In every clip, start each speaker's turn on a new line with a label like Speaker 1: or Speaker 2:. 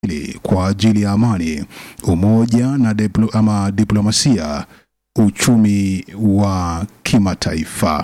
Speaker 1: kwa ajili ya amani, umoja na diplo, ama diplomasia, uchumi wa kimataifa.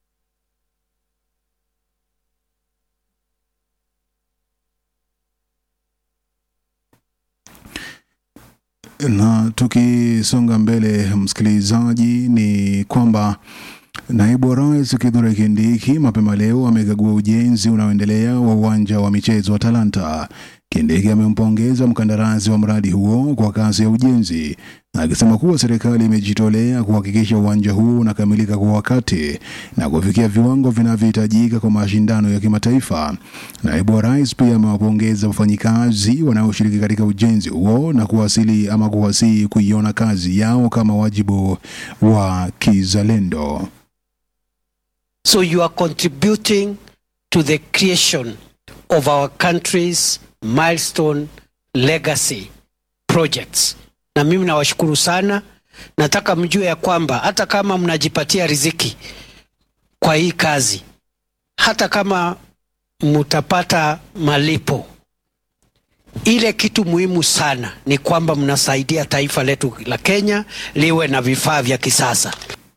Speaker 1: Na tukisonga mbele, msikilizaji, ni kwamba naibu wa rais Kithure Kindiki mapema leo amekagua ujenzi unaoendelea wa uwanja wa michezo wa Talanta. Kindiki amempongeza mkandarasi wa mradi huo kwa kazi ya ujenzi, akisema kuwa serikali imejitolea kuhakikisha uwanja huu unakamilika kwa wakati na kufikia viwango vinavyohitajika kwa mashindano ya kimataifa. Naibu wa rais pia amewapongeza wafanyikazi wanaoshiriki katika ujenzi huo na kuwasili ama kuwasihi kuiona kazi yao kama wajibu wa kizalendo.
Speaker 2: So you are contributing to the creation of our country's milestone legacy projects. Na mimi nawashukuru sana. Nataka mjue ya kwamba hata kama mnajipatia riziki kwa hii kazi, hata kama mtapata malipo, ile kitu muhimu sana ni kwamba mnasaidia taifa letu la Kenya liwe na vifaa vya kisasa.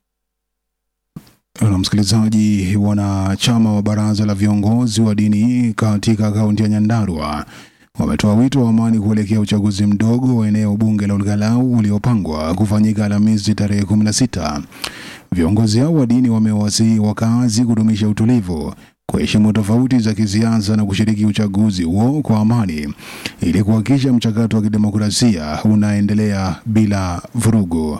Speaker 1: Na msikilizaji, wanachama wa baraza la viongozi wa dini katika kaunti ya Nyandarua wametoa wito wa amani kuelekea uchaguzi mdogo wa eneo bunge la Olkalau uliopangwa kufanyika Alhamisi tarehe 16. Viongozi hao wa dini wamewasihi wakazi kudumisha utulivu, kuheshimu tofauti za kisiasa na kushiriki uchaguzi huo kwa amani ili kuhakikisha mchakato wa kidemokrasia unaendelea bila vurugu.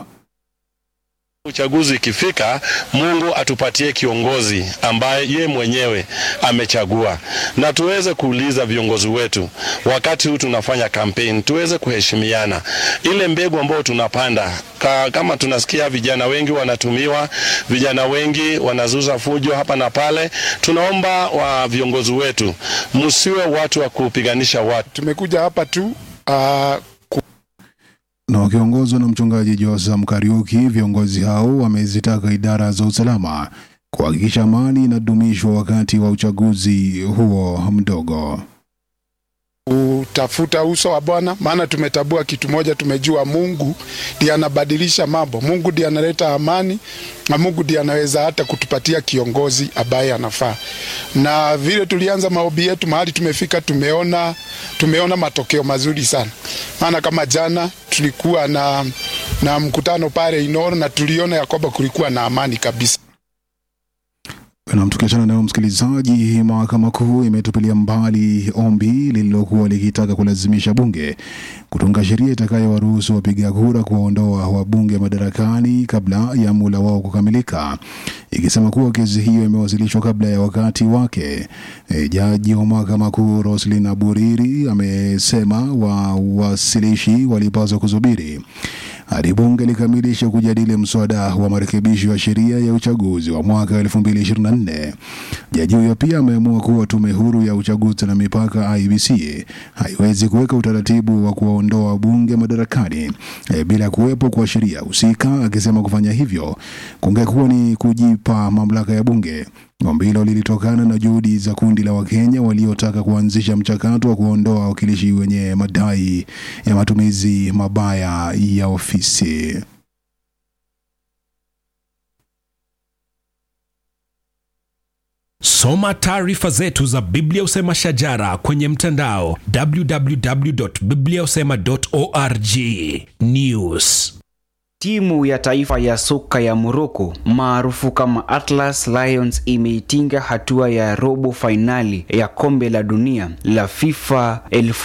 Speaker 3: Uchaguzi ikifika, Mungu atupatie kiongozi ambaye ye mwenyewe amechagua, na tuweze kuuliza viongozi wetu wakati huu tunafanya kampeni, tuweze kuheshimiana. Ile mbegu ambayo tunapanda ka, kama tunasikia vijana wengi wanatumiwa, vijana wengi wanazuza fujo hapa na pale, tunaomba wa viongozi wetu msiwe watu wa kupiganisha watu.
Speaker 4: Tumekuja hapa tu uh,
Speaker 1: na wakiongozwa na mchungaji Josam Kariuki, viongozi hao wamezitaka idara za usalama kuhakikisha amani inadumishwa wakati wa uchaguzi huo mdogo.
Speaker 4: kutafuta uso wa Bwana, maana tumetambua kitu moja, tumejua Mungu ndiye anabadilisha mambo, Mungu ndiye analeta amani, na Mungu ndiye anaweza hata kutupatia kiongozi ambaye anafaa. Na vile tulianza maombi yetu, mahali tumefika, tumeona tumeona matokeo mazuri sana, maana kama jana tulikuwa na, na mkutano pale Inoro na tuliona ya kwamba kulikuwa na amani kabisa.
Speaker 1: Na tukiachana nayo msikilizaji, mahakama kuu imetupilia mbali ombi lililokuwa likitaka kulazimisha bunge kutunga sheria itakayowaruhusu wapiga kura kuwaondoa wabunge madarakani kabla ya muda wao kukamilika, ikisema kuwa kesi hiyo imewasilishwa kabla ya wakati wake. E, jaji wa mahakama kuu Roslyn Aburiri amesema wawasilishi walipaswa kusubiri hadi bunge likamilisha kujadili mswada wa marekebisho ya sheria ya uchaguzi wa mwaka 2024. Jaji huyo pia ameamua kuwa tume huru ya uchaguzi na mipaka IEBC haiwezi kuweka utaratibu wa kuwaondoa wabunge madarakani e, bila kuwepo kwa sheria husika, akisema kufanya hivyo kungekuwa ni kujipa mamlaka ya bunge. Ombi hilo lilitokana na juhudi za kundi la Wakenya waliotaka kuanzisha mchakato wa kuondoa wawakilishi wenye madai ya matumizi mabaya ya ofisi.
Speaker 5: Soma taarifa zetu za Biblia Usema Shajara kwenye mtandao www.bibliausema.org. News
Speaker 6: Timu ya taifa ya soka ya Morocco maarufu kama Atlas Lions imeitinga hatua ya robo fainali ya kombe la dunia la FIFA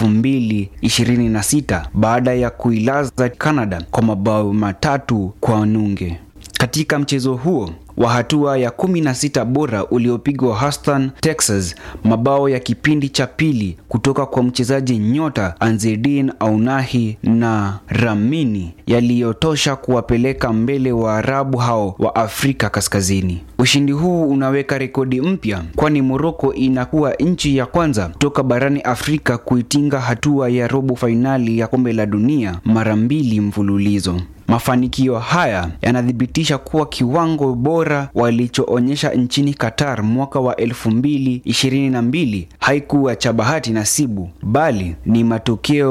Speaker 6: 2026 baada ya kuilaza Canada kwa mabao matatu kwa nunge. Katika mchezo huo wa hatua ya 16 bora uliopigwa Houston, Texas, mabao ya kipindi cha pili kutoka kwa mchezaji nyota Anzedine Aunahi na Ramini yaliyotosha kuwapeleka mbele wa Arabu hao wa Afrika Kaskazini. Ushindi huu unaweka rekodi mpya, kwani Morocco inakuwa nchi ya kwanza kutoka barani Afrika kuitinga hatua ya robo fainali ya kombe la dunia mara mbili mfululizo. Mafanikio haya yanathibitisha kuwa kiwango bora walichoonyesha nchini Qatar mwaka wa 2022 haikuwa cha bahati nasibu, bali ni matokeo